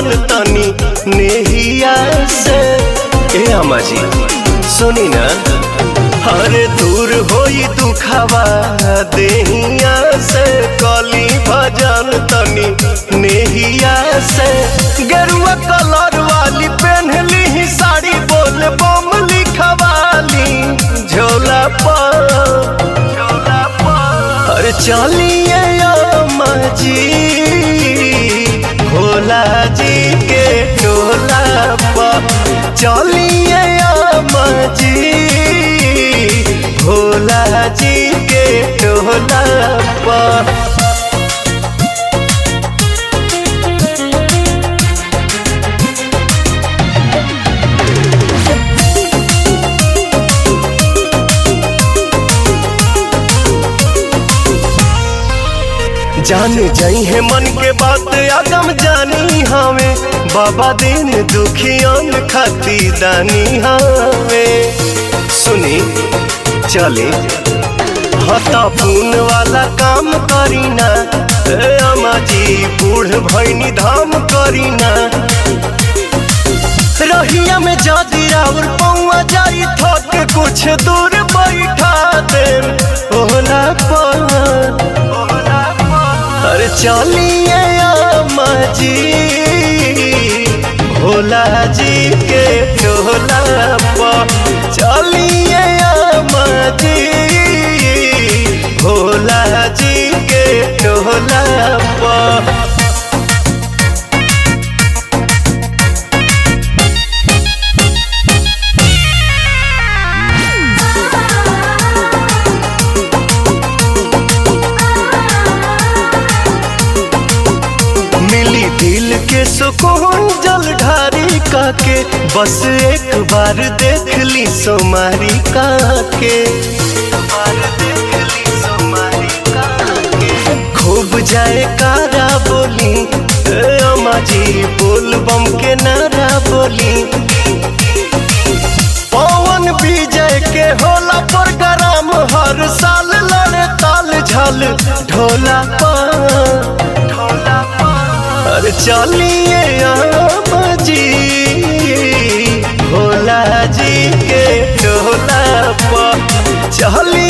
भजान तनी नेहिया से ए अम्मा जी सुनी ना हरे दूर होई दुखावा देहिया से कली भजन तनी नेहिया से गेरुआ कलर वाली पहनली ही साड़ी बोल बम लिखवाली झोला पर अरे चलिए अम्मा जी भोला जी के टोला पर चलिए अम्मा जी भोला जी के टोला पर जान जाई है मन के बात आदम जानी हवे बाबा दिन दुखियन खाती दानी हवे सुनी चले हता पून वाला काम करीना ए अम्मा जी बूढ़ भैनी धाम करीना रहिया में जादी राउर पौआ जाई थक कुछ दूर बैठा दे ओला पर अरे चलिए अम्मा जी भोला जी के टोला पर चलिए अम्मा जी भोला जी के टोला पर मिली दिल के सुकून जल ढारी काके बस एक बार देख ली सोमारी काके खूब जाए कारा बोली ए अम्मा जी बोल बम के नारा बोली पवन विजय के होला प्रोग्राम हर साल लड़े ताल झल ढोला पर अरे चलिए अम्मा जी भोला जी के टोला पर चलिए